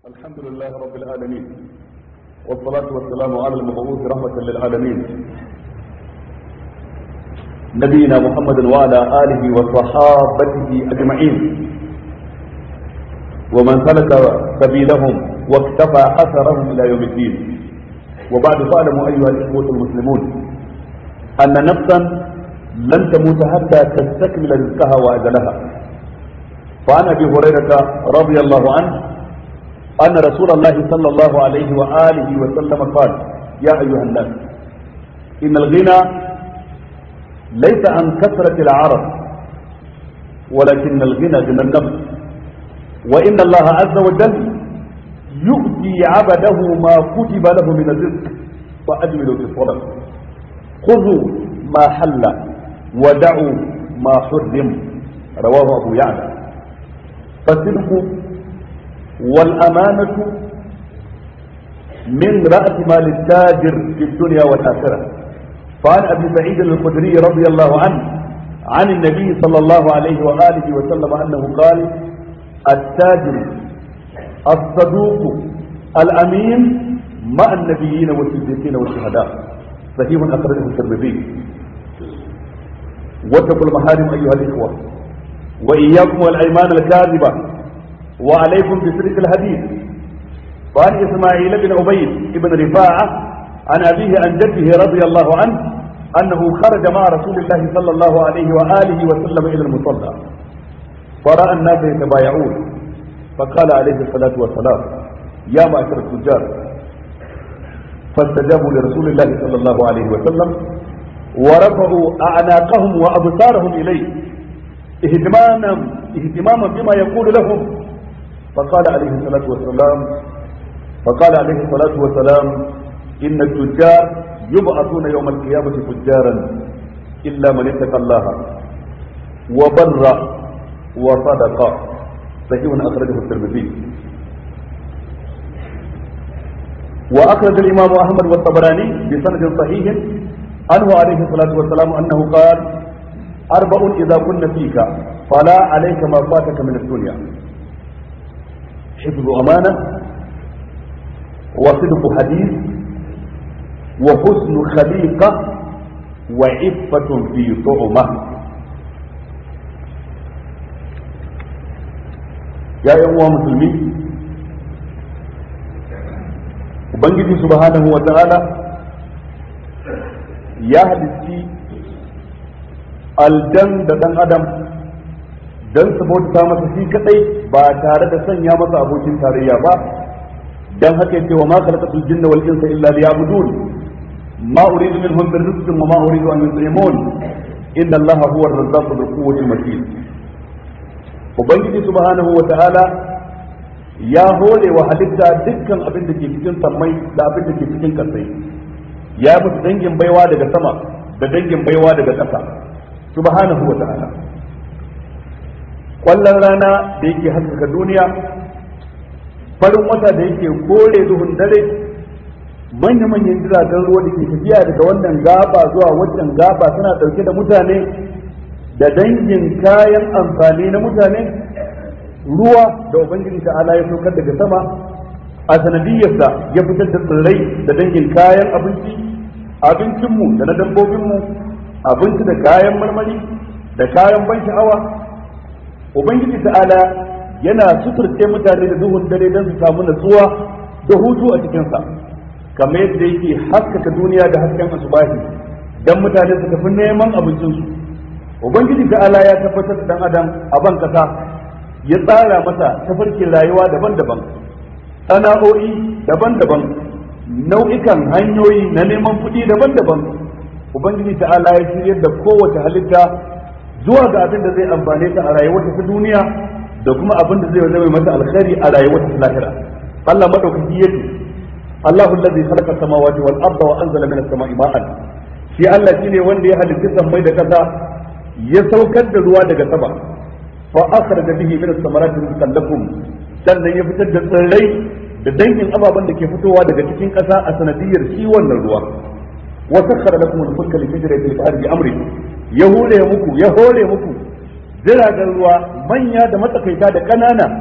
الحمد لله رب العالمين والصلاة والسلام على المبعوث رحمة للعالمين نبينا محمد وعلى آله وصحابته أجمعين ومن سلك سبيلهم واكتفى أثرهم إلى يوم الدين وبعد فاعلموا أيها الإخوة المسلمون أن نفسا لن تموت حتى تستكمل رزقها وأجلها فعن أبي هريرة رضي الله عنه أن رسول الله صلى الله عليه وآله وسلم قال يا أيها الناس إن الغنى ليس عن كثرة العرب ولكن الغنى غنى النفس وإن الله عز وجل يؤتي عبده ما كتب له من الرزق وأجملوا في الطلب خذوا ما حل ودعوا ما حرم رواه أبو يعلى فالصدق والأمانة من رأس مال التاجر في الدنيا والآخرة فعن أبي سعيد الخدري رضي الله عنه عن النبي صلى الله عليه وآله وسلم أنه قال التاجر الصدوق الأمين مع النبيين والصديقين والشهداء صحيح أخرجه الترمذي واتقوا المحارم أيها الإخوة وإياكم والأيمان الكاذبة وعليكم بصدق الحديث وعن إسماعيل بن عبيد بن رفاعة عن أبيه عن جده رضي الله عنه أنه خرج مع رسول الله صلى الله عليه وآله وسلم إلى المصلى فرأى الناس يتبايعون فقال عليه الصلاة والسلام يا معشر التجار فاستجابوا لرسول الله صلى الله عليه وسلم ورفعوا أعناقهم وأبصارهم إليه اهتماما اهتماما بما يقول لهم فقال عليه الصلاة والسلام فقال عليه الصلاة والسلام إن التجار يبعثون يوم القيامة فجارا إلا من اتقى الله وبر وصدق صحيح أخرجه الترمذي وأخرج الإمام أحمد والطبراني بسند صحيح عنه عليه الصلاة والسلام أنه قال أربع إذا كن فيك فلا عليك ما فاتك من الدنيا حفظ أمانة وصدق حديث وحسن خليقة وعفة في طعمة يا أيها المسلمين Ubangiji subhanahu wa ta'ala ya halitti aljan da ɗan adam don su bauta masa shi kadai ba tare da sanya masa abokin tarayya ba dan haka yake wa ma khalaqatul jinna wal insa illa liya'budun ma uridu minhum min rizqin wa ma uridu an yut'imun inna allaha huwa ar-razzaqu dhul quwwati matin ubangiji subhanahu wa ta'ala ya hore wa halitta dukkan abin da ke cikin sammai da abin da ke cikin kasai ya musu dangin baiwa daga sama da dangin baiwa daga ƙasa subhanahu wa ta'ala kwallon rana da yake haskaka duniya farin wata da yake kore duhun dare manya-manyan jiragen ruwa da ke tafiya daga wannan gaba zuwa wancan gaba suna ɗauke da mutane da dangin kayan amfani na mutane ruwa da ubangiji ta'ala ya saukar daga sama a sanadiyarsa ya fitar da tsirrai da dangin kayan abinci abincinmu da na dabbobinmu abinci da kayan marmari da kayan ban sha'awa ubangiji ta'ala yana suturce mutane da duhun dare don su samu natsuwa da hutu a cikinsa kamar yadda yake haskaka duniya da hasken asubahi don mutane su tafi neman abincinsu ubangiji ta'ala ya tabbatar da dan adam a ban kasa ya tsara masa tafarkin rayuwa daban-daban sana'o'i daban-daban nau'ikan hanyoyi na neman kuɗi daban-daban ubangiji ta'ala ya shiryar da kowace halitta zuwa ga abin da zai amfane ta a rayuwarta ta duniya da kuma abin da zai zama mata alkhairi a rayuwarta ta lahira Allah madaukaki yace Allahu allazi khalaqa samawati wal arda wa anzala minas sama'i ma'an shi Allah shine wanda ya halitta sammai da kasa ya saukar da ruwa daga sama fa akhraja bihi min as-samarati rizqan lakum sannan ya fitar da tsirrai da dangin ababen da ke fitowa daga cikin kasa a sanadiyar shi wannan ruwa wa sakhara lakum al-fulka li tajri fil bahri bi amri ya hore muku ya hore muku jiragen ruwa manya da matsakaita da ƙanana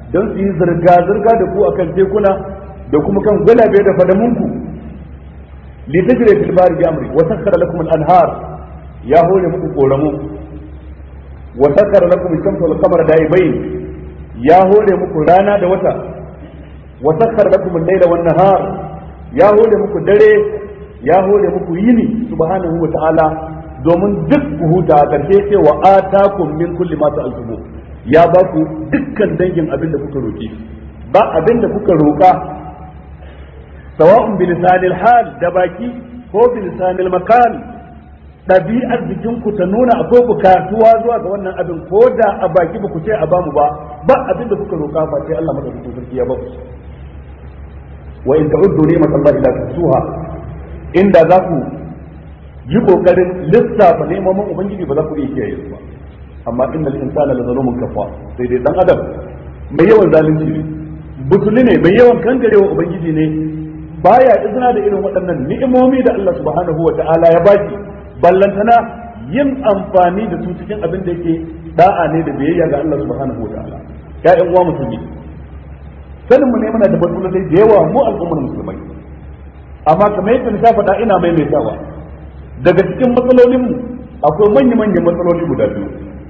don su yi zirga-zirga da ku akan tekuna da kuma kan gulabe da fadamunku litajri fil bahri bi amri wa sakhkhara lakum al-anhar ya hore muku koramu wa sakhkhara lakum ash-shamsa wal qamara da'ibain ya hore muku rana da wata wa sakhkhara lakum al-layla wan nahar ya hore muku dare ya hore muku yini subhanahu wa ta'ala domin duk ku huta a ƙarshe ce wa atakum min kulli ma ta'altumu ya ba ku dukkan dangin abin da kuka roki ba abin da kuka roka sawa'un bi lisanil hal da baki ko bi lisanil makan ɗabi'ar jikin ku ta nuna akwai bukatuwa zuwa ga wannan abin ko da a baki ba ku ce a bamu ba ba abin da kuka roka ba sai Allah madaukakin sarki ya ba ku wa in ta'uddu ni'matallahi la tuhsuha inda za ku yi kokarin lissafa neman ubangiji ba za ku iya kiyaye su ba amma innal insana la zalumun kafa sai dai dan adam mai yawan zalunci ne butuli ne mai yawan kangarewa ubangiji ne baya izina da irin waɗannan ni'imomi da Allah subhanahu wa ta'ala ya baki ballantana yin amfani da su cikin abin da yake da'a ne da biyayya ga Allah subhanahu wa ta'ala ya'yan uwa musulmi sanin mu ne muna da matsalolai da yawa mu al'ummar musulmai amma kamar yadda na faɗa ina maimaitawa daga cikin matsalolinmu akwai manya-manyan matsaloli guda biyu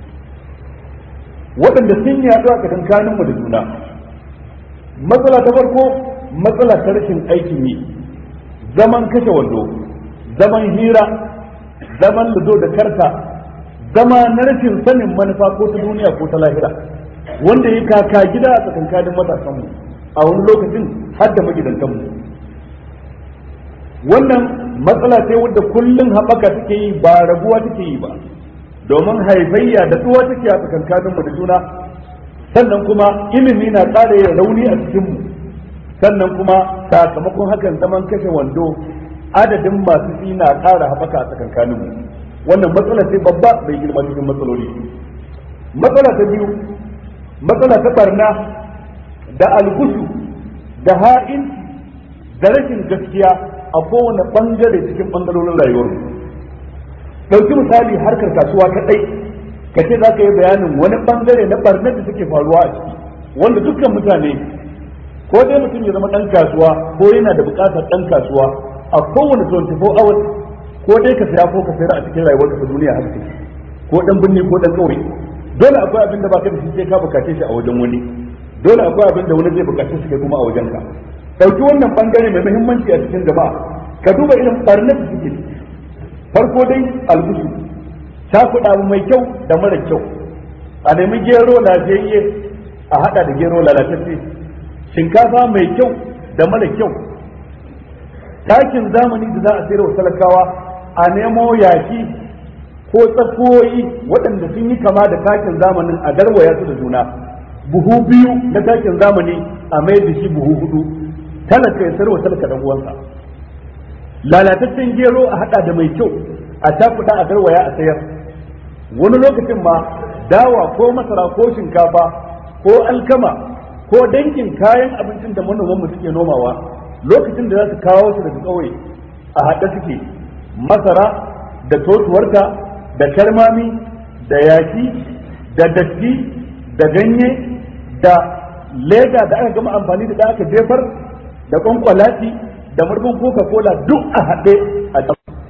waɗanda sun yaɗu a tsakankaninmu da juna matsala ta farko matsala ta rashin aikin yi zaman kashe wando zaman hira zaman ludo da karta zama na rashin sanin manufa ko ta duniya ko ta lahira wanda ya kaka gida a tsakankanin matasanmu a wani lokacin har da magidantanmu wannan matsala ce wadda kullum haɓaka take yi ba raguwa take yi ba domin haifayya da tsuwa take a tsakankanin mu da juna sannan kuma ilimi na ƙara yin rauni a cikin mu sannan kuma sakamakon hakan zaman kashe wando adadin masu fi na ƙara haɓaka a tsakankanin mu wannan matsala ce babba bai girma cikin matsaloli matsala ta biyu matsala ta barna da algushu da ha'inci da rashin gaskiya a kowane bangare cikin bangarorin rayuwar ɗauki misali harkar kasuwa kaɗai ka ce za ka yi bayanin wani bangare na barnar da suke faruwa a ciki wanda dukkan mutane ko dai mutum ya zama ɗan kasuwa ko yana da buƙatar ɗan kasuwa a kowane 24 hours ko dai ka saya ko ka sayar a cikin rayuwar ta duniya haka take ko ɗan binne ko ɗan ƙauye dole akwai abin da baka da shi sai ka bukace shi a wajen wani dole akwai abin da wani zai bukace shi kai kuma a wajen ka ɗauki wannan bangare mai muhimmanci a cikin jama'a ka duba irin barnar da suke farko dai algusu ta kuɗa mai kyau da mara kyau a nemi gero lafiyayye a haɗa da gero lalatacce shinkafa mai kyau da mara kyau takin zamani da za a sayar wa talakawa a nemo yaki ko tsakoyi waɗanda sun yi kama da takin zamanin a garwaya su da juna buhu biyu na takin zamani a mai da shi buhu hudu talaka ya sarwa talaka dan uwansa lalataccen gero a hada da mai kyau a takuda a garwaya a sayar wani lokacin ma dawa ko masara ko shinkafa ko alkama ko dangin kayan abincin da manoman mu suke nomawa lokacin da za su kawo su daga kauye a haɗe suke masara da totuwarta da karmami da yaki da datti da ganye da leda da aka gama amfani da aka jefar da kwankwalati da murfin coca cola duk a haɗe a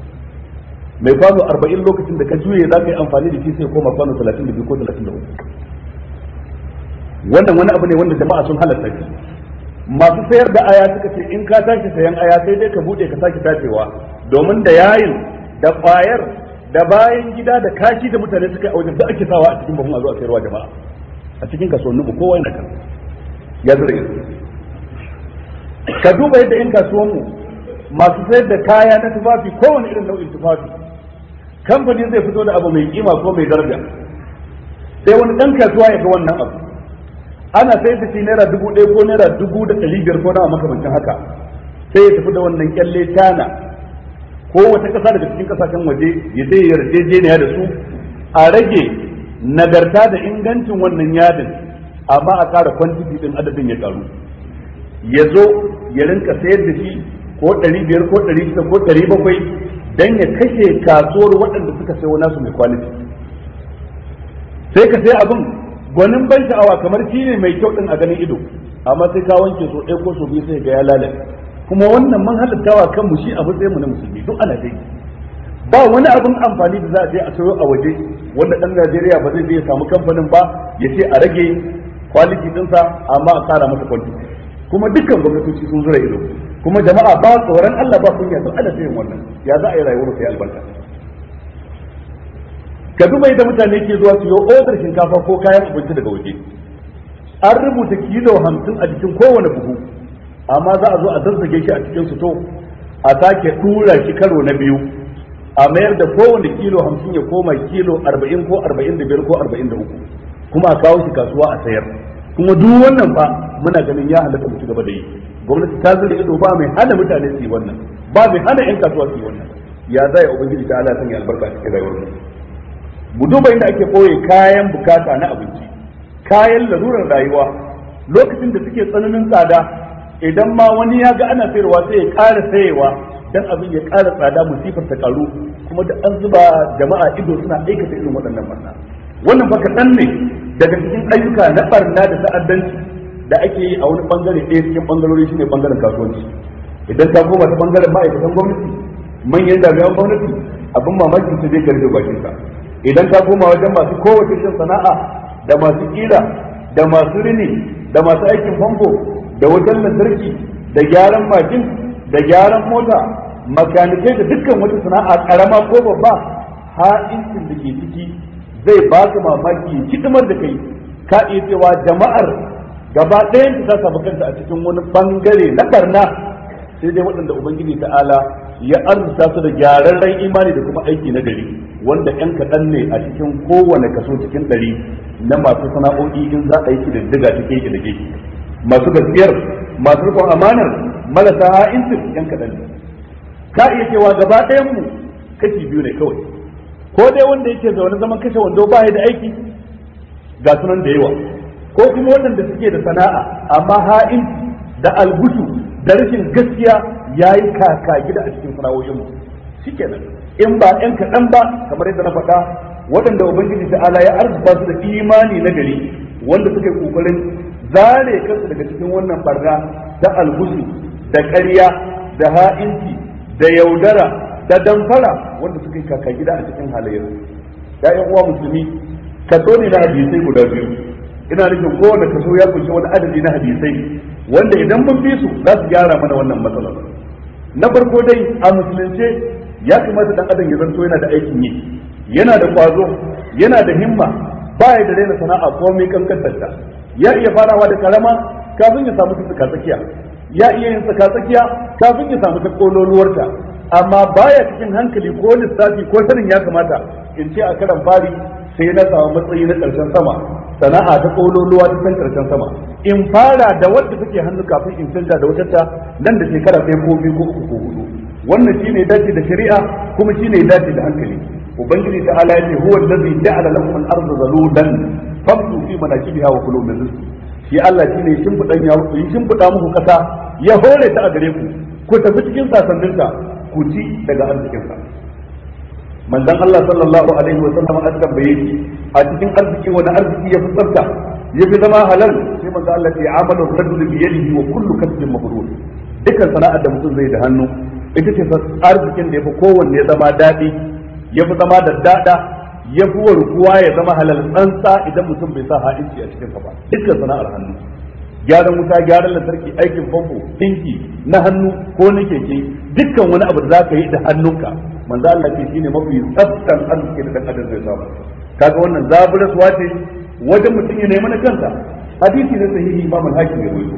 mai kwano arba'in lokacin da ka juye za ka yi amfani da shi sai koma kwano talatin da biyu ko talatin da uku wannan wani abu ne wanda jama'a sun halatta shi masu sayar da aya suka ce in ka tashi sayan aya sai dai ka bude ka sake tacewa domin da yayin da kwayar da bayan gida da kashi da mutane suka yi a wajen da ake sawa a cikin bahun a zuwa sayarwa jama'a a cikin kasuwannin mu kowa yana kan ya zura ido ka duba yadda yan kasuwanmu masu sayar da kaya na tufafi kowane irin nau'in tufafi kamfani zai fito da abu mai kima ko mai daraja sai wani dan kasuwa ya ga wannan abu ana sayar da shi naira dubu ɗaya ko naira dubu da ɗari biyar ko nawa makamancin haka sai ya tafi da wannan kyalle tana ko wata ƙasa daga cikin ƙasashen waje ya zai yarjejeniya da su a rage nagarta da ingancin wannan yadin amma a ƙara kwantiti ɗin adadin ya ƙaru ya zo ya rinka sayar da shi ko ɗari biyar ko ɗari shida ko ɗari bakwai don ya kashe kasuwar waɗanda suka sayo nasu mai kwaliti sai ka sai abin gwanin ban sha'awa kamar shi ne mai kyau din a ganin ido amma sai ka wanke so ɗaya ko so biyu sai ga ya lalace kuma wannan man halittawa kanmu shi a matsayin mu na musulmi duk ana dai ba wani abin amfani da za a je a sayo a waje wanda ɗan Najeriya ba zai je ya samu kamfanin ba ya ce a rage kwaliti ɗinsa amma a kara masa kwanti kuma dukkan gwamnatoci sun zura ido kuma jama'a ba tsoron Allah ba kunya sun ana sayin wannan ya za a yi rayuwar sai albarka ka duba yadda mutane ke zuwa su yi odar shinkafa ko kayan abinci daga waje an rubuta kilo hamsin a jikin kowane buhu amma za a zo a zazzage shi a cikin suto a sake dura shi karo na biyu a mayar da kowane kilo hamsin ya koma kilo arba'in ko arba'in da biyar ko arba'in da uku kuma a kawo shi kasuwa a sayar kuma duk wannan fa muna ganin ya halatta mu ci gaba da yi gwamnati ta zura ido ba mai hana mutane su yi wannan ba mai hana yan kasuwa su yi wannan ya zai ubangiji ta Allah sanya albarka a cikin rayuwar mu mu duba inda ake koye kayan bukata na abinci kayan larurar rayuwa lokacin da suke tsananin tsada idan ma wani ya ga ana sayarwa sai ya ƙara sayewa dan abin ya ƙara tsada musifar ta karu kuma da an zuba jama'a ido suna aikata irin waɗannan barna wannan fa kaɗan ne daga cikin ayyuka na barna da ta'addanci da ake yi a wani bangare ɗaya cikin bangarori shine bangaren kasuwanci idan ka koma ta bangaren ma'aikatan gwamnati manyan jami'an gwamnati abin mamaki su zai karfe bakin ka idan ka koma wajen masu kowace shin sana'a da masu kira da masu rini da masu aikin famfo da wajen lantarki da gyaran mashin da gyaran mota makanikai da dukkan wata sana'a karama ko babba ha'incin da ke ciki zai baka mamaki hidimar da kai ka iya cewa jama'ar gaba ɗayan ta samu kanta a cikin wani bangare na barna sai dai waɗanda ubangiji ta'ala ya arzuta su da gyararren imani da kuma aiki na gari wanda yan kaɗan ne a cikin kowane kaso cikin ɗari na masu sana'o'i in za a yi kididdiga ta keke da keke masu gaskiyar masu rikon amanar marasa ha'incin yan kaɗan ne ka iya cewa gaba ɗayan mu kashi biyu ne kawai ko dai wanda yake zaune zaman kashe wando ba da aiki ga sunan da yawa ko kuma waɗanda suke da sana'a amma ha'inci da algusu da rashin gaskiya ya yi kaka gida a cikin sana'o'inmu shikenan in ba yan kaɗan ba kamar yadda na faɗa waɗanda ubangiji ta'ala ya arzuta su da imani na gari wanda suka yi kokarin zare kansu daga cikin wannan barna da algusu da ƙarya da ha'inci da yaudara da damfara wanda suka yi kaka gida a cikin halayyar ya'yan uwa musulmi kaso ne na hadisai guda biyu ina nufin kowane kaso ya kunshi wani adadi na hadisai wanda idan mun bi su za su gyara mana wannan matsalar na farko dai a musulunce ya kamata dan adam ya zanto yana da aikin yi yana da kwazo yana da himma ba ya da daina sana'a ko mai kankantarta ya iya farawa da karama kafin ya samu tsaka tsakiya ya iya yin tsaka tsakiya kafin ya samu ta kololuwarta amma baya cikin hankali ko lissafi ko sanin ya kamata in ce a karan fari sai na samu matsayi na karshen sama sana'a ta kololuwa ta san karshen sama in fara da wadda take hannu kafin in canza da wata ta nan da shekara sai ko biyu ko uku ko hudu wannan shine dace da shari'a kuma shine dace da hankali ubangiji ta ala yace huwa allazi ja'ala lakum al-ardha zalulan famsu fi manakibiha wa kulu min rizqi shi Allah shine shimfidan ya yi shimfida muku kasa ya hore ta a gare ku ku tafi cikin sasanninta ku ci daga arzikinsa manzon Allah sallallahu alaihi wa sallam an tambaye shi a cikin arziki wani arziki ya fi tsafta ya fi zama halal sai manzon Allah ya amalu rajul bi yadihi wa kullu kasbin mabrur dukkan sana'ar da mutum zai da hannu ita ce arzikin da ya fi kowanne zama daɗi ya fi zama da dada ya fi warkuwa ya zama halal tsantsa idan mutum bai sa ha'inci a cikin ba dukkan sana'ar hannu gyaran wuta gyaran lantarki aikin famfo dinki na hannu ko na keke dukkan wani abu da za ka yi da hannunka manzo Allah ce shine mafi tsaftan arziki da dan adam zai samu kaga wannan zaburaswa ce wajen mutum ya nemi na kansa hadisi na sahihi imam al-hakim ya rawaito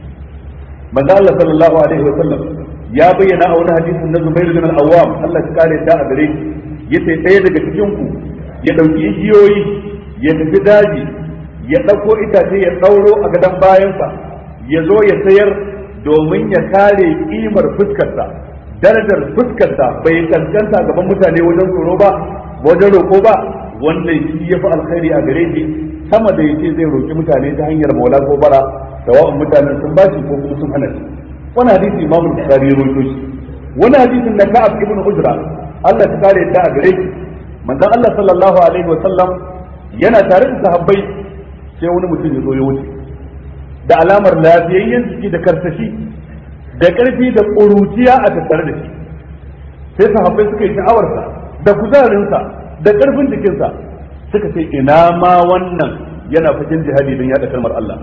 manzo Allah sallallahu alaihi wa sallam ya bayyana a wani hadisin na Zubair bin al-Awwam Allah ya kare da a gare shi yace ɗaya daga cikin ku ya dauki igiyoyi ya tafi daji ya ɗauko itace ya ɗauro a gadon bayansa ya zo ya sayar domin ya kare ƙimar fuskarsa darajar fuskarsa bai kaskanta gaban mutane wajen tsoro ba wajen roƙo ba wannan shi ya fi alkhairi a gare shi sama da yace zai roƙi mutane ta hanyar maula ko bara sawa'un mutanen sun bashi ko kuma sun hana shi wani hadisi imam bukhari ya rawaito shi wani hadisin da ka'ab ibn ujra Allah ta kare ta a gare shi manzon Allah sallallahu alaihi wa sallam yana tare da sahabbai sai wani mutum ya zo ya wuce da alamar lafiyayyen jiki da karsashi da ƙarfi da ƙuruciya a tattare da shi sai sahabbai suka yi sha'awarsa da kuzarinsa da ƙarfin jikinsa suka ce ina ma wannan yana fakin jihadi don yaɗa kalmar Allah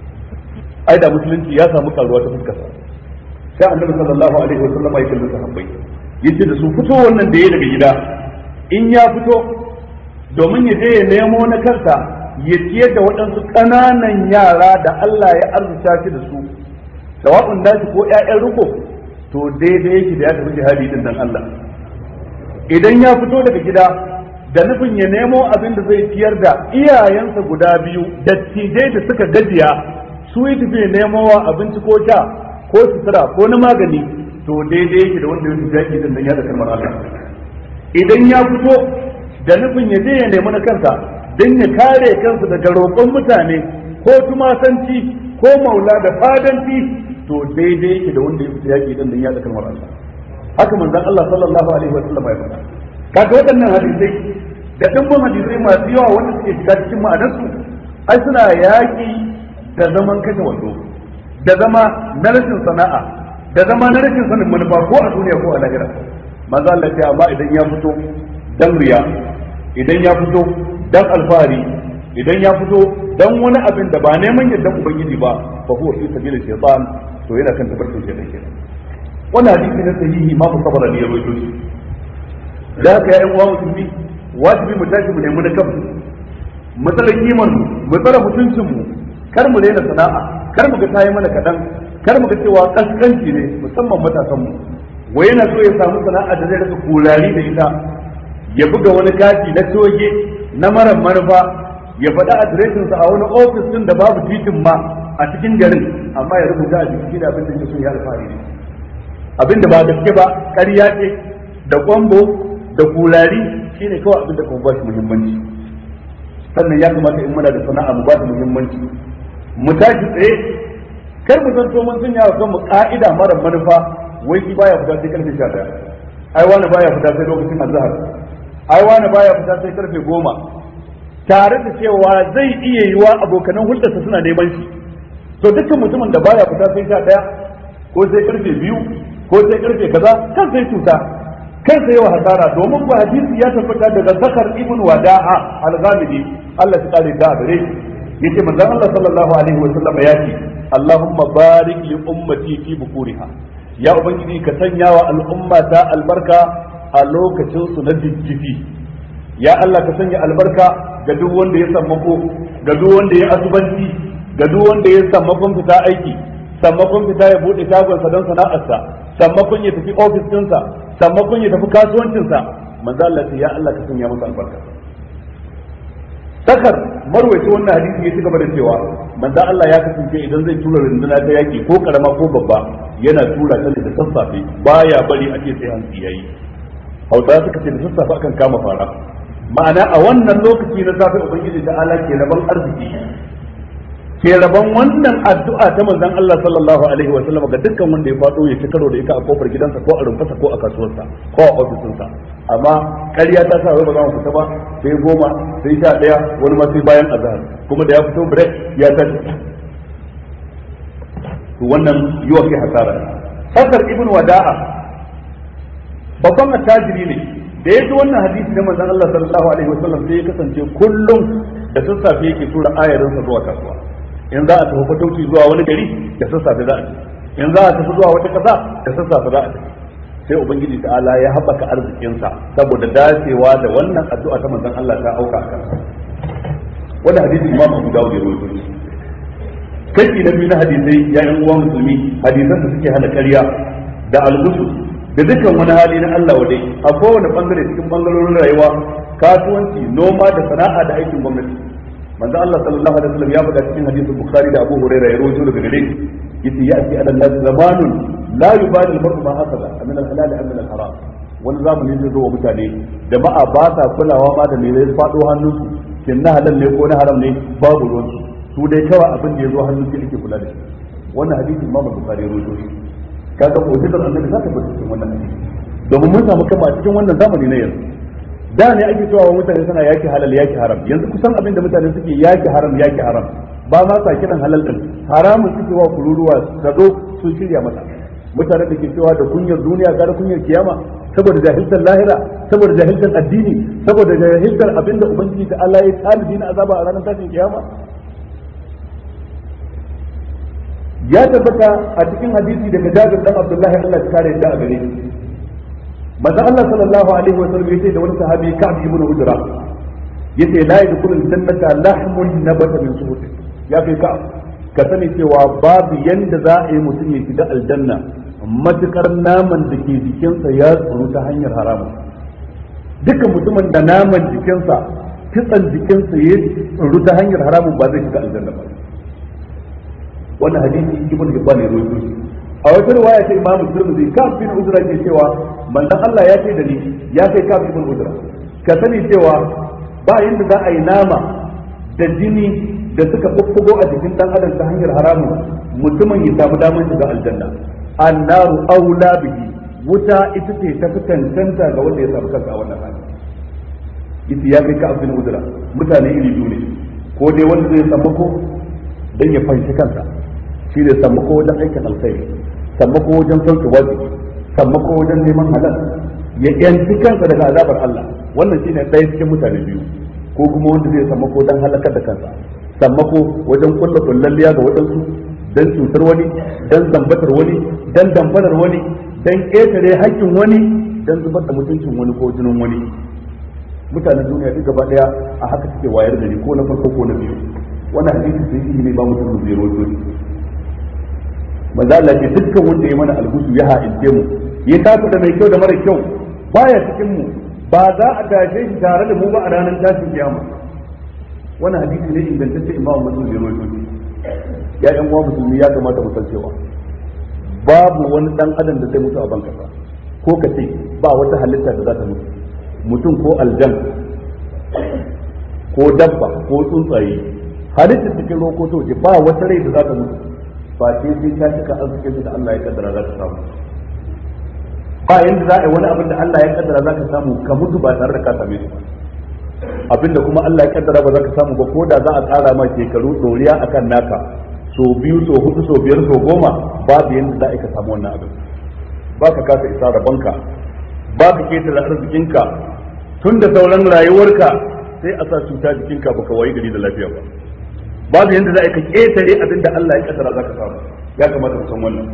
ai da musulunci ya samu karuwa ta fuskarsa sai annabi sallallahu alaihi wa sallam ya kalli sahabbai yace da su fito wannan da yayi daga gida in ya fito domin ya je ya nemo na kansa ya ciyar da waɗansu ƙananan yara da Allah ya arzuta shi da su sawa'un nashi ko ƴaƴan riko to daidai yake da ya tafi jihadi din dan Allah idan ya fito daga gida da nufin ya nemo abin da zai ciyar da iyayensa guda biyu dattijai da suka gajiya su yi tafi nemo wa abinci ko sha ko sutura ko na magani to daidai yake da wanda ya tafi yaki din dan ya da kalmar Allah idan ya fito da nufin ya je ya nemi na kansa don ya kare kansa daga roƙon mutane ko tumasanci ko maula da fadanci to daidai yake da wanda ya fita yaki din dan ya da kalmar Allah haka manzon Allah sallallahu alaihi wa sallam ya faɗa kaga waɗannan hadisai da dimbin hadisai masu yawa wanda suke shiga cikin ma'anarsu ai suna yaƙi da zaman kashe wando da zama na rashin sana'a da zama na rashin sanin manufa ko a duniya ko a lahira manzo Allah ya amma idan ya fito dan riya idan ya fito dan alfahari idan ya fito dan wani abin da ba neman yardan ubangiji ba fa huwa fi sabilil shaytan to yana kan tabarkin shaytan kenan wannan hadisi na sahihi ma mu sabara ne ya rawaito shi da haka ya uwa musulmi wajibi mu tashi mu nemi na kanmu mu tsara kiman mu mu tsara mutuncin mu kar mu daina sana'a kar mu ga tayi mana kadan kar mu ga cewa kaskanci ne musamman matasan mu wai yana so ya samu sana'a da zai rasa kurari da ita ya buga wani kati na toge na mara manufa ya faɗa adireshinsa a wani ofis din da babu titin ma a cikin garin amma ya rubuta a jiki da abin da ke so ya alfahari ne abin da ba gaske ba ƙarya ce da kwambo da kulari shine kawai abin da kuma ba shi muhimmanci sannan ya kamata in muna da sana'a mu ba shi muhimmanci mu tashi tsaye kar mu zanto mun sanya wa kanmu ka'ida mara manufa wai shi baya fita sai karfe 11 ai wani baya fita sai lokacin azhar ai wani baya fita sai karfe 10 tare da cewa zai iya yiwa abokanan hulɗarsa suna neman shi to dukkan mutumin da baya fita sai 11 ko sai karfe 2 ko sai karfe kaza kan sai cuta kan sai wa hasara domin ba hadisi ya tabbata daga zakar ibn wada'a al-ghamidi Allah ya kare da gare shi yace manzon Allah sallallahu alaihi wa sallam ya ce Allahumma barik li ummati fi bukuriha ya ubangiji ka sanya wa al'umma ta albarka a lokacin su na jijjifi ya Allah ka sanya albarka ga duk wanda ya sammako ga duk wanda ya asubanci ga duk wanda ya sammakon fita aiki sammakon fita ya bude shagonsa don sana'arsa sammakon ya tafi ofis ɗinsa sammakon ya tafi kasuwancinsa manzo Allah ya Allah ka sanya masa albarka sakar marwaci wannan hadisi ya ci gaba da cewa manzo Allah ya kasance idan zai tura runduna ta yaki ko karama ko babba yana tura ta da sassafe baya bari a ce sai an yayi hausa suka ce da sassafe akan kama fara ma'ana a wannan lokaci na safe ubangiji ta ala ke rabon arziki ke rabon wannan addu'a ta manzon Allah sallallahu alaihi wa sallam ga dukkan wanda ya fado ya ci karo da ita a kofar gidansa ko a rumfarsa ko a kasuwarsa ko a ofisinsa amma ƙarya ta sa wai ba za mu fita ba sai goma sai sha ɗaya wani ma sai bayan azhar kuma da ya fito break ya tashi to wannan yiwa kai hasara Hassan ibn Wada'a babban attajiri ne da ya ji wannan hadisi na manzon Allah sallallahu alaihi wa sallam sai ya kasance kullum da sassafe yake tura ayarinsa zuwa kasuwa in za a tafi fatauci zuwa wani gari da sassafe za a tafi in za a tafi zuwa wata kasa da sassafe za a tafi sai ubangiji ta'ala ya haɓaka arzikinsa saboda dacewa da wannan addu'a ta manzon Allah ta auka a kansa wannan hadisi imam Abu Dawud ya rawaito shi kashi na biyu na hadisai ya yan uwa musulmi hadisan da suke hana ƙarya da algusu da dukkan wani hali na Allah wadai a kowane bangare cikin bangarorin rayuwa kasuwanci noma da sana'a da aikin gwamnati manzo Allah sallallahu alaihi wasallam ya faɗa cikin hadisin Bukhari da Abu Hurairah ya rawaito daga gare shi yace ya'ti ala nas zamanun la yubali al-mar'u ma hasala min al-halal am min al-haram wani zamani zai zo wa mutane jama'a ba sa kulawa ma da me zai faɗo hannunsu kin na halal ne ko na haram ne babu ruwan su dai kawai abin da ya zo hannun shi ake kula da shi wannan hadisi Imam Bukhari ya rawaito shi kaga mu'jizar annabi za ta fita cikin wannan hadisi domin mun samu kama a cikin wannan zamani na yanzu da ne ake cewa mutane suna yaki halal yaki haram yanzu kusan abin da mutane suke yaki haram yaki haram ba ma sa kiran halal din haramun suke wa kururuwa ka zo sun shirya mata mutane da ke cewa da kunyar duniya gara kunyar kiyama saboda jahiltar lahira saboda jahiltar addini saboda jahiltar abinda ubangiji ta Allah ya talibi na azaba a ranar tashin kiyama ya tabbata a cikin hadisi daga Jabir dan Abdullahi Allah ya kare da a gare shi manzo Allah sallallahu alaihi wa sallam yace da wani sahabi Ka'b ibn Ujra yace la yadkhulul jannata lahmun nabata min suhut ya kai Ka'b ka sani cewa babu yanda za a yi mutum ya shiga aljanna matukar naman da ke jikinsa ya tsoro ta hanyar haramu dukkan mutumin da naman jikinsa kitsan jikinsa ya tsoro ta hanyar haramun ba zai shiga aljanna ba wannan hadisi ibn hibban ya rawaito shi a wata riwaya ta imamu tirmidhi kaf bin uzra ke cewa manzon Allah ya ce da ni ya kai kaf bin uzra ka sani cewa ba yanda za a yi nama da jini da suka fuffugo a jikin dan adam ta hanyar haramun mutumin ya samu damar shiga aljanna annaru aula bihi wuta ita ce ta fi cancanta ga wanda ya samu kansa a wannan hali ita ya kai ka abin uzura mutane iri biyu ne ko dai wanda zai sammako dan ya fanshi kansa shi ne sammako wajen aikin alkhairi sammako wajen sauke wajibi sammako wajen neman halal ya yanci kansa daga azabar Allah wannan shine ɗaya cikin mutane biyu ko kuma wanda zai sammako dan halakar da kansa sammako wajen kulla kullalliya ga waɗansu dan cutar wani dan zambatar wani dan damfarar wani dan ƙetare haƙƙin wani dan zubar da mutuncin wani ko jinin wani mutanen duniya duk gaba daya a haka suke wayar gari ko na farko ko na biyu wannan hadisi sai yi ne ba mutum zai roto ne manzo Allah ce dukkan wanda ya mana algusu ya ha'ince mu ya tafi da mai kyau da mara kyau baya cikin mu ba za a tashe shi tare da mu ba a ranar tashin kiyama wannan hadisi ne ingantacce imamu muslim zai roto ne ya yan uwa musulmi ya kamata mu san cewa babu wani dan adam da zai mutu a ban kasa ko ka ce ba wata halitta da za ta mutu mutum ko aljan ko dabba ko tsuntsaye halittar cikin ruwa ko soje ba wata rai da za ta mutu ba ce sai ta cika arzikin da Allah ya kaddara za ta samu ba yanda za a yi wani abin da Allah ya kaddara za ka samu ka mutu ba tare da ka same shi ba abinda kuma Allah ya kaddara ba za ka samu ba ko da za a tsara ma shekaru doriya akan naka so biyu so hudu so biyar so goma babu yanda za a ka samu wannan abin ba ka kasa isa rabanka ba ka ketare arzikinka tun da sauran rayuwarka sai a sa cuta jikinka baka wayi gari da lafiya ba babu yanda za a ka ketare abin da Allah ya kaddara za ka samu ya kamata ka san wannan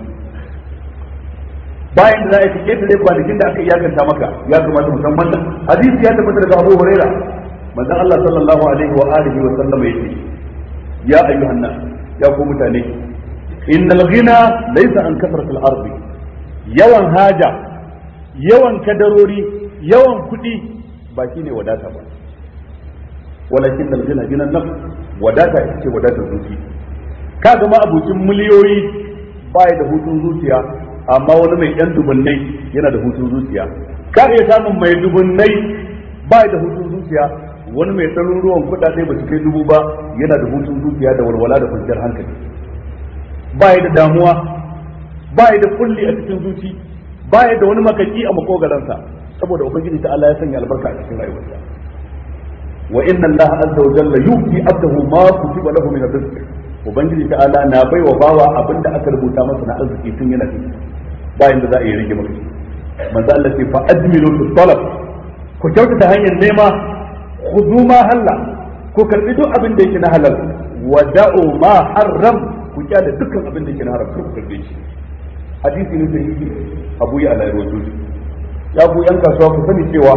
bayan da za a ka ketare kwanakin da aka iyakanta maka ya kamata mu san wannan hadisi ya tabbata daga Abu Huraira manzon Allah sallallahu alaihi wa alihi wa sallam yake ya ayyuhan nas ya ku mutane innal ghina laysa an kasratil ardi yawan haja yawan kadarori yawan kuɗi ba shine wadata ba walakin al ghina gina nafs wadata ita ce wadatar zuci ka ga ma abucin miliyoyi baya da hutun zuciya amma wani mai yan dubunnai yana da hutun zuciya ka iya samun mai dubunnai baya da hutun zuciya wani mai ɗaruruwan kuɗaɗe ba su kai dubu ba yana da hutun zuciya da walwala da kwanciyar hankali baya da damuwa baya da kulli a cikin zuci baya da wani makaki a makogaransa saboda ubangiji ta Allah ya sanya albarka a cikin rayuwarsa wa inna Allah azza wa jalla yuti abdahu ma kutiba lahu min rizq ubangiji ta Allah na baiwa bawa abinda aka rubuta masa na arziki tun yana ciki bayan da za a yi rage maka manzo Allah ce fa ajmilu fi talab ku kyautata hanyar nema khudhu ma halla ku karbi duk abin da yake na halal wa da'u ma harram ku kyale dukkan abin da yake na haram ku karbe shi hadisi ne sahihi Abu ya Allah rawaito shi ya ku yan kasuwa ku sani cewa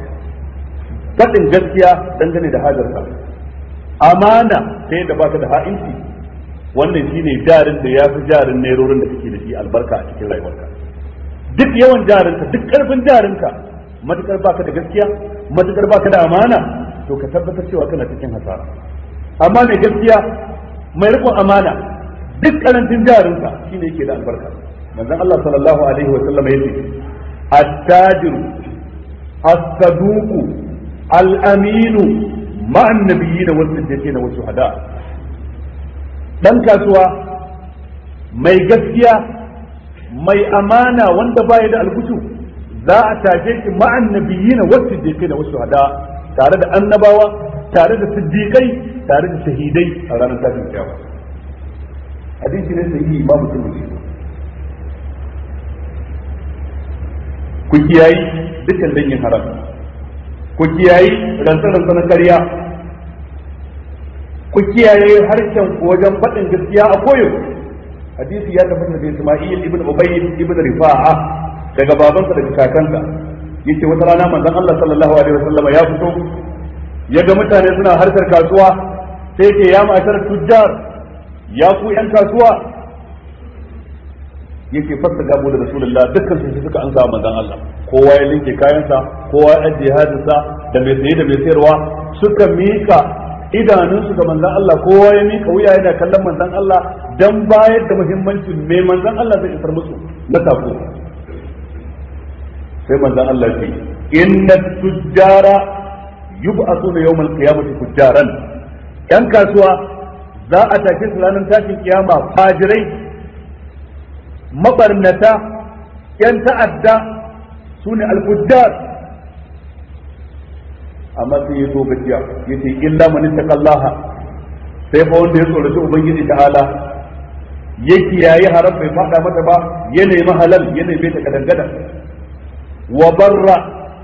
kadin gaskiya dangane da hajarsa amana ta yadda baka da ha'inci wannan shine jarin da ya fi jarin nerorin da kake da shi albarka a cikin rayuwarka duk yawan jarinka duk karfin jarinka matukar baka da gaskiya matukar baka da amana to ka tabbatar cewa kana cikin hasara amma mai gaskiya mai rikon amana duk karancin jarinka shine yake da albarka manzon Allah sallallahu alaihi wa sallam yace at-tajiru as-saduqu al-aminu ma'an nabiyyin wa siddiqin wa shuhada dan kasuwa mai gaskiya mai amana wanda baya da algushu za a tashe shi ma'an nabiyina wasu siddiqai da wasu hada tare da annabawa tare da siddiqai tare da shahidai a ranar tashin kiyama hadisi ne sahihi ba mutum ne ku kiyayi dukkan dangin haram ku kiyayi rantsa-rantsa na karya ku kiyaye harshen ku wajen faɗin gaskiya a koyo hadisi ya tabbata da Isma'il ibn Ubayd ibn Rifa'a daga babansa daga kakansa yace wata rana manzon Allah sallallahu alaihi wasallam ya fito ya ga mutane suna harkar kasuwa sai ce ya mashar tujjar ya ku yan kasuwa yake fasta gabo da rasulullah dukkan su suka ansa manzon Allah kowa ya linke kayansa kowa ya ajiye hadinsa da mai saye da mai sayarwa suka mika idanunsu ga manzon Allah kowa ya mika wuya yana kallon manzon Allah dan bayar da muhimmancin mai manzon Allah zai isar musu na sako sai manzon Allah ce inna tujjara yub'athuna yawmal qiyamati tujjaran yan kasuwa za a tafi su ranar tashin kiyama fajirai mabarnata yan ta'adda su ne alfujjar amma sai ya zo gajiya ya ce illa man taqallaha sai fa wanda ya tsoraci ubangiji ta'ala ya kiyaye haram bai fada mata ba ya nemi halal ya nemi ta kadangada wa barra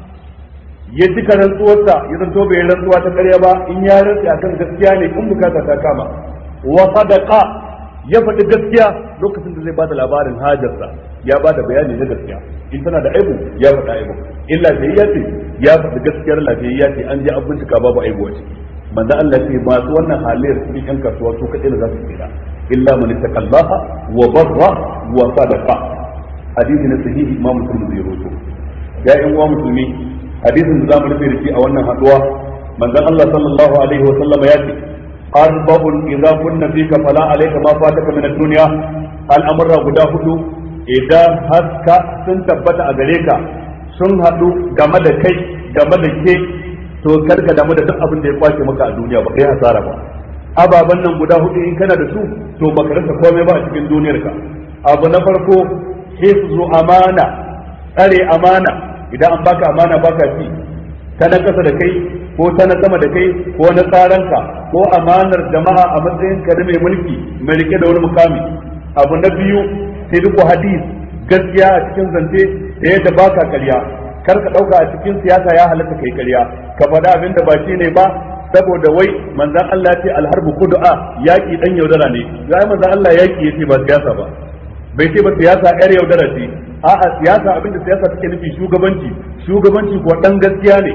ya cika rantsuwarsa ya zanto bai rantsuwa ta karya ba in ya rantsi akan gaskiya ne in bukata ta kama wa sadaqa ya faɗi gaskiya lokacin da zai bada labarin hajarsa ya bada bayani na gaskiya in tana da aibu ya faɗa aibu in lafiyayya ce ya faɗi gaskiyar lafiyayya ce an je an bincika babu aibu a ciki manzo Allah ce masu wannan halayyar cikin yan kasuwa su kaɗai da za su tsira illa man ittaqallaha wa barra wa sadaqa hadisi na sahihi imam muslim zai rawaito ya yan uwa musulmi hadisin da zamu rufe da shi a wannan haduwa manzon Allah sallallahu alaihi wa sallama ya ce arba'un idza kunna fika fala alayka ma fataka min ad-dunya al'amura guda hudu idan haska sun tabbata a gare ka sun hadu game da kai game da ke to karka damu da duk abin da ya kwace maka a duniya ba kai hasara ba ababen nan guda hudu in kana da su to baka rasa komai ba a cikin duniyarka abu na farko hifzu amana tsare amana idan an baka amana baka ci ta na kasa da kai ko ta na sama da kai ko na tsaranka ko amanar jama'a a matsayin ka da mai mulki mai rike da wani mukami abu na biyu sai duk hadis gaskiya a cikin zance da yadda baka karya kar ka dauka a cikin siyasa ya halatta kai karya ka faɗa abin da ba shi ne ba saboda wai manzan Allah ce alharbu kudu'a yaki dan yaudara ne ya manzan Allah yaki yace ba siyasa ba bai ce ba siyasa yar yaudara ce a'a siyasa abinda siyasa take nufi shugabanci shugabanci ko dan gaskiya ne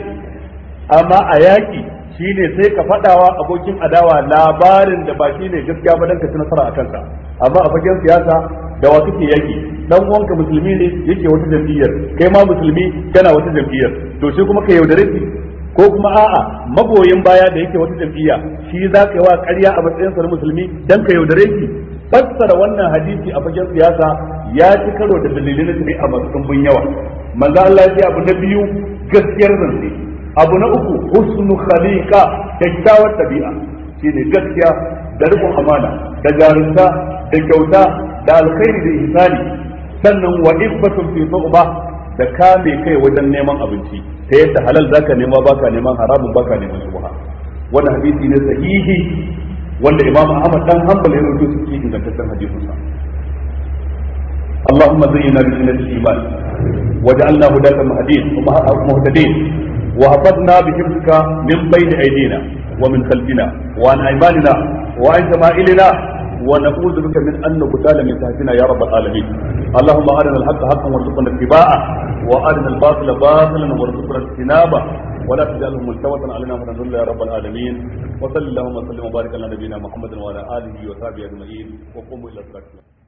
amma a yaki shine sai ka fadawa abokin adawa labarin da ba shine gaskiya ba dan ka ci nasara a kansa amma a fagen siyasa da wa kake yaki dan uwanka musulmi ne yake wata jam'iyyar kai ma musulmi kana wata jam'iyyar to sai kuma ka yaudare shi ko kuma a'a magoyin baya da yake wata jam'iyya shi za ka yi wa ƙarya a matsayin sa musulmi dan ka yaudare shi fassara wannan hadisi a fagen siyasa ya ci karo da dalilai na shari'a masu ɗumbin yawa manzo Allah ya ce abu na biyu gaskiyar zance abu na uku husnu khaliqa kyakkyawar tabi'a shine gaskiya da rikon amana da jarunta da kyauta da alkhairi da ihsani sannan wa ibbatun fi su'ba da kame kai wajen neman abinci ta yadda halal zaka nema baka neman haramun baka neman shubha wannan hadisi ne sahihi wanda imam ahmad dan hanbal ya rubuta su cikin ingantaccen hadisin sa اللهم زينا بزينة الإيمان وجعلنا هداة مهدين ومهتدين وحفظنا بحفظك من بين أيدينا ومن خلفنا وعن أيماننا وعن شمائلنا ونعوذ بك من أن نقتال من تحتنا يا رب العالمين اللهم أرنا الحق حقا وارزقنا اتباعه وأرنا الباطل باطلا وارزقنا اجتنابه ولا تجعله ملتوة علينا فنذل يا رب العالمين وصلى اللهم وسلم وبارك على نبينا محمد وعلى آله وصحبه أجمعين وقوموا إلى الصلاة